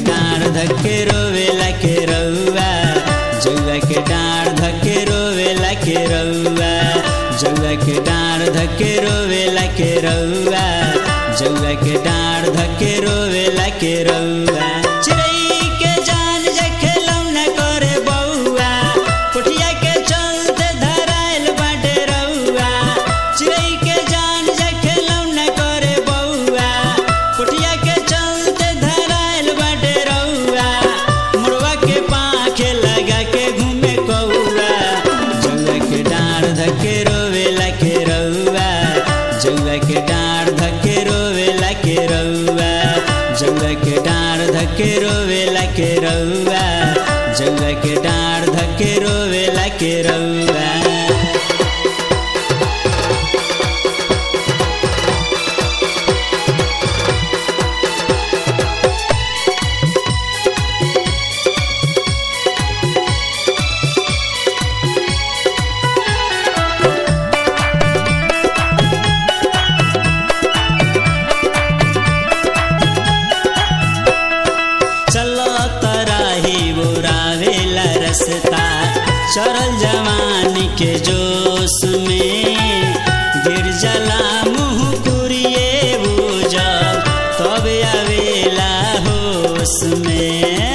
डाँड धके रोवेला के रउआ जौआ के डाँड धके रोवेला के रउआ जौआ के डाँड धके रोवेला के रउआ जौआ के डाँड धके रोवेला के रउआ चिड़ै के जान जखे लौना करे बउआ पुठिया के चलते धराइल बाटे रउआ चिड़ै के जान जखे लौना करे बउआ पुठिया के चलते धराइल बाटे रउआ मुड़वा के पाखे लगा के घूमे कौआ जौआ के डाँड धके रोवेला के रउआ जौआ के डाँड धके रोवेला के रउआ जौआ के डाँड धके रोवेला के रउआ जौआ के डाँड धके रोवेला के रउआ चलो तराही बुरावेला रसता चरल जवानी के जोश में गिर जला मुँह कुरिए बुझल तब आवेला होश में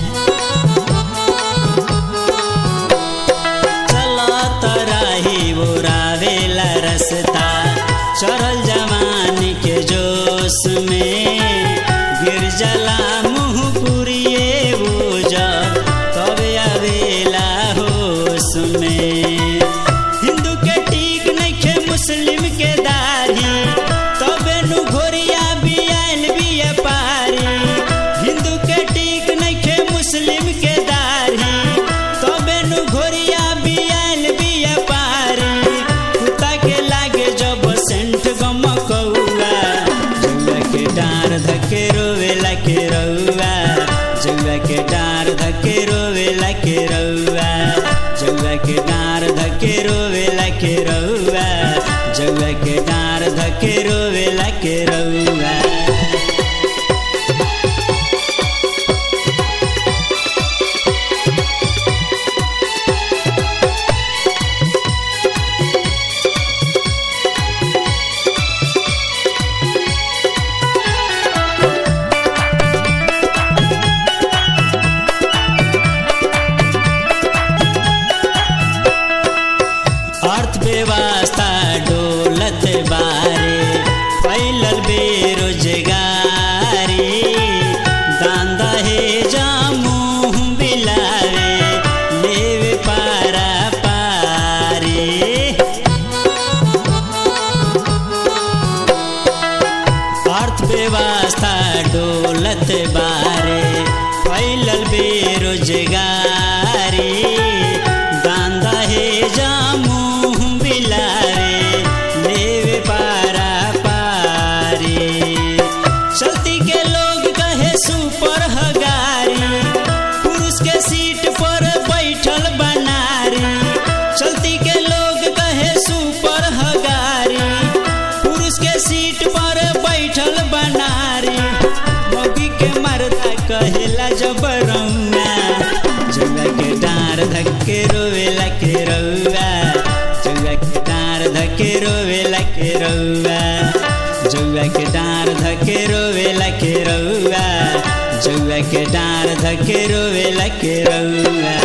चलो तराही बुरावेला रसता चरल जवानी के जोश में गिर जला मुँह पुरिए बुझल तब आवेला होश में हिंदू के टीक नइखे मुस्लिम के दाढ़ी तबे नु घोरिया बियाल बिया पारी हिंदू के टीक नइखे मुस्लिम के दाढ़ी तबे नु घोरिया बियाल बिया पारी कुत्ता के लागे जब सेंट गम कौआ जौआ के डार धके रोवेला के रउआ जौआ के डार धके रोवेला के रउआ जौआ के डार धके रोवेला के रउआ जौआ के डार धके रोवेला के रउआ अर्थव्यवस्था डोलत बारे फैलल बेरोजगारी दान दहेजा मुँह बिलावे लेवे पारा पारी अर्थव्यवस्था डोलत बारे फैलल बेरोजगारी दान दहेजा मुँह बिलारे लेवे पारा पारी चलती के लोग कहे सुपर हगारी पुरुष के सीट पर बैठल बनारी चलती के लोग कहे सुपर हगारी पुरुष के सीट पर बैठल बनारी मोगी के मरदा कहेला जबरौना जौआ के डार धक्के रोवेला के रउआ जौआ के डार धक्के रोवेला के रउआ जौआ के डार धक्के रोवेला के रउआ जौआ के डार धक्के रोवेला के रउआ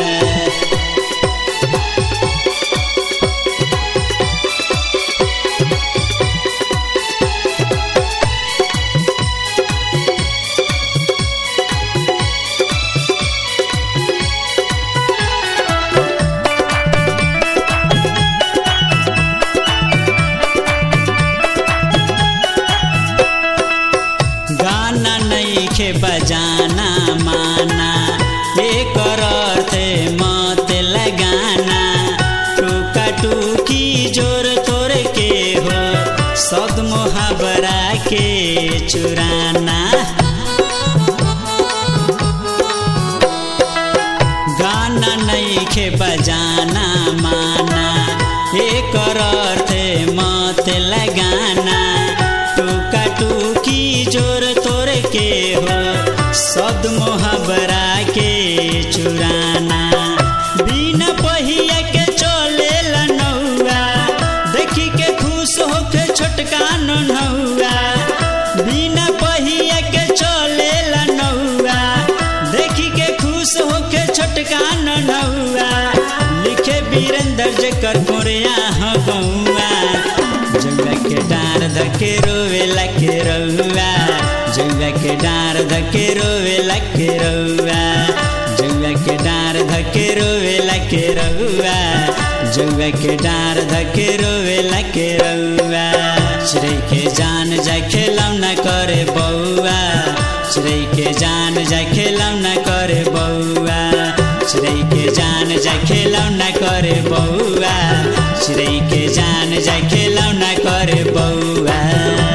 गाना नइखे बजाना माना एकर अर्थ मत लगाना टूका टूकी जोर तोर के हो सद मोहबरा के चुराना गाना नइखे बजाना माना एकर अर्थ मत लगाना टूका टूकी जोर तोर के हो सद मोहबरा के चुराना बिना पहिया के चले नौआ देखी के खुश होके छोटका नौआ बिना पहिया के चले नौआ देखी के खुश होके छोटका नौआ लिखे वीरेंद्र जकर कोरिया ह गौआ जंगा के डार धके रोवे लके रउआ जंगा के डार धके रोवे लके रउआ जंगा के डार धके रोवे लके रउआ जंगा के डार धके रोवे लके रउआ चिड़ै के जान जा खेलौना करे बौआ चिड़ै के जान जा खेलौना करे बौआ चिड़ै के जान जा खेलौना करे बौआ चिड़ै के जान जा खेलौना करे बौआ